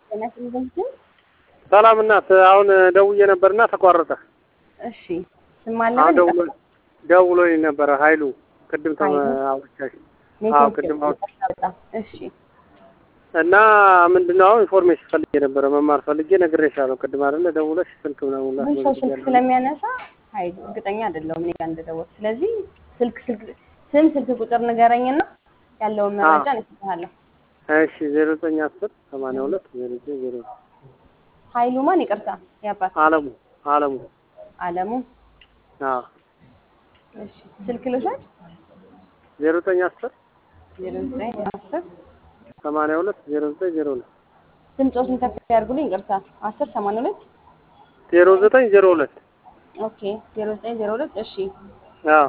ሰላም እናት፣ አሁን ደውዬ ነበርና ተቋረጠ። እሺ ስም አለ አሁን ደውሎ ደውሎኝ ነበረ ኃይሉ ቅድም ተመ አውርቻሽ አዎ ቅድም አውር እሺ እና ምንድነው አሁን ኢንፎርሜሽን ፈልጌ ነበረ መማር ፈልጌ ነግሬሻለሁ። ቅድም አይደለ ደውለሽ ስልክ ምናምን ብዙ ሰው ስልክ ስለሚያነሳ ኃይሉ እርግጠኛ አይደለሁም እኔ ጋር እንደደወልክ። ስለዚህ ስልክ ስልክ ስም ስልክ ቁጥር ንገረኝና ያለውን መረጃ እሰጥሃለሁ። እሺ ዜሮ ዘጠኝ አስር ሰማንያ ሁለት ዜሮ ዘጠኝ ዜሮ ኃይሉ ማን? ይቅርታ ያባት አለሙ አለሙ አለሙ። አዎ እሺ ስልክ ልውሰድ። ዜሮ ዘጠኝ አስር ዜሮ ዘጠኝ አስር ሰማንያ ሁለት ዜሮ ዘጠኝ ዜሮ ሁለት ድምፆችን ከፍ ያድርጉልኝ። ይቅርታ አስር ሰማንያ ሁለት ዜሮ ዘጠኝ ዜሮ ሁለት ኦኬ ዜሮ ዘጠኝ ዜሮ ሁለት እሺ አዎ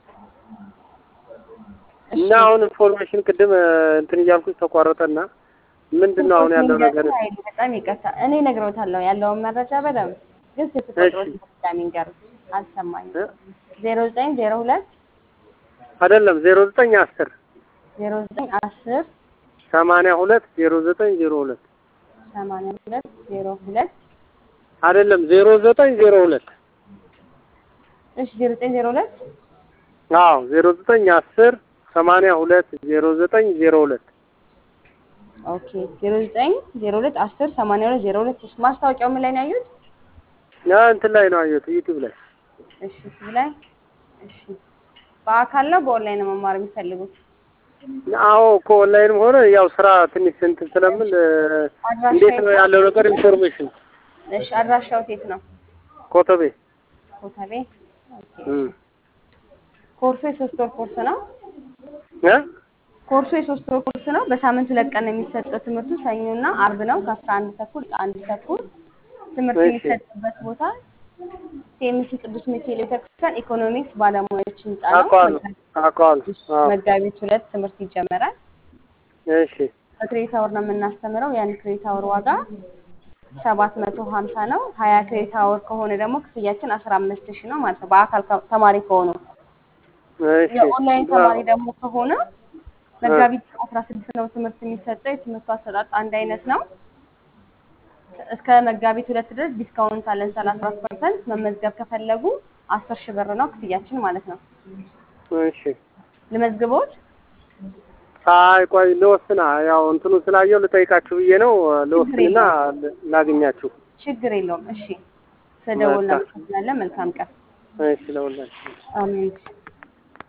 እና አሁን ኢንፎርሜሽን ቅድም እንትን እያልኩኝ ተቋረጠና ምንድን ነው አሁን ያለው ነገር? ኃይሉ በጣም ይቅርታ እኔ እነግረውታለሁ ያለውን መረጃ በደምብ ግን ስልክ ቁጥሮች በድጋሚ ንገሩት። አልሰማኝም። ዜሮ ዘጠኝ ዜሮ ሁለት አይደለም ዜሮ ዘጠኝ አስር ዜሮ ዘጠኝ አስር ሰማንያ ሁለት ዜሮ ዘጠኝ ዜሮ ሁለት ሰማንያ ሁለት ዜሮ ሁለት አይደለም ዜሮ ዘጠኝ ዜሮ ሁለት እሺ ዜሮ ዘጠኝ ዜሮ ሁለት አዎ ዜሮ ዘጠኝ አስር ሰማንያ ሁለት ዜሮ ዘጠኝ ዜሮ ሁለት ኦኬ ዜሮ ዘጠኝ ዜሮ ሁለት አስር ሰማንያ ሁለት ዜሮ ሁለት እሺ ማስታወቂያው ምን ላይ ነው ያዩት? ያ እንትን ላይ ነው አየሁት ዩቲዩብ ላይ እሺ እዚህ ላይ እሺ በአካል ነው በኦንላይን ነው መማር የሚፈልጉት? አዎ እኮ ኦንላይንም ሆነ ያው ስራ ትንሽ እንትን ስለምን እንዴት ነው ያለው ነገር ኢንፎርሜሽን እሺ አድራሻው የት ነው? ኮተቤ ኮተቤ ኦኬ እም ኮርሱ የሶስት ወር ኮርስ ነው። እ ኮርሱ የሶስት ወር ኮርስ ነው። በሳምንት ሁለት ቀን ነው የሚሰጠው ትምህርቱ ሰኞና አርብ ነው ከአስራ አንድ ተኩል እስከ አንድ ተኩል ትምህርት እሺ። የሚሰጥበት ቦታ ቴምሲ ቅዱስ ሚካኤል ቤተክርስቲያን ኢኮኖሚክስ ባለሙያዎች ህንጻ ነው። አውቀዋለሁ አውቀዋለሁ አዎ መጋቢት ሁለት ትምህርት ይጀመራል። እሺ በክሬዲት አወር ነው የምናስተምረው። ያን ክሬዲት አወር ዋጋ ሰባት መቶ ሀምሳ ነው። ሀያ ክሬዲት አወር ከሆነ ደግሞ ክፍያችን አስራ አምስት ሺህ ነው ማለት ነው በአካል ከ- ተማሪ ከሆኑ። እሺ የኦንላይን ተማሪ ደግሞ ከሆነ መጋቢት አስራ ስድስት ነው ትምህርት የሚሰጠው። የትምህርቱ አሰጣጥ አንድ አይነት ነው። እስከ መጋቢት ሁለት ድረስ ዲስካውንት አለን ሰላሳ አራት ፐርሰንት። መመዝገብ ከፈለጉ አስር ሺህ ብር ነው ክፍያችን ማለት ነው። እሺ ልመዝግቦት? አይ ቆይ ልወስና ያው እንትኑ ስላየው ልጠይቃችሁ ብዬ ነው ልወስንና ላግኛችሁ ችግር የለውም። እሺ ስለደወልን እናመሰግናለን። መልካም ቀን። እሺ ለሁላችሁ አሜን።